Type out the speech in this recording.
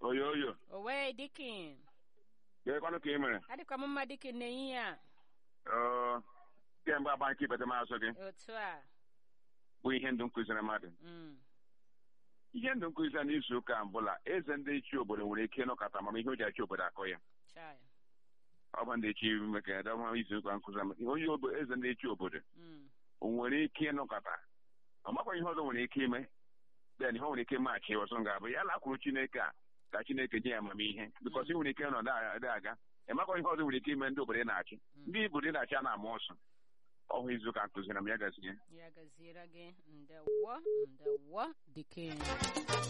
oyo oyo owe dikin gekwanụ ka ị mere adịkwa m mma dikin n'ehihie a Ee, kemgbe agba nke ibete mazụ gị otu a bụ ihe ndụ nkụziri mmadụ Mm, ihe ndụ nkụzi n'izu ụka mbụla eze ndị chi obodo nwere ike ịnọkọta ma ihe o ji achị obodo akọ ya chai ọ bụ ndị chi maka edọma izu ụka nkụzi ama- onye obo- eze ndị chi obodo Mm, o nwere ike ịnọkọta ọ makwa ihe ọzọ nwere ike ime then ihe o nwere ike machi ọzọ ga-abụ ya lakwuru chineke a ka chineke nye ya amamihe bikọs ị nwere ike nọ dị aga ị makwa ihe ọzọ nwere ike ime ndị obodo ị na-achị mm. ndị obodo ị na-achị a na-ama ọsọ ọhụ izu ụka nkụziri m ya gazie ya gaziere gị ndewo ndewo dikin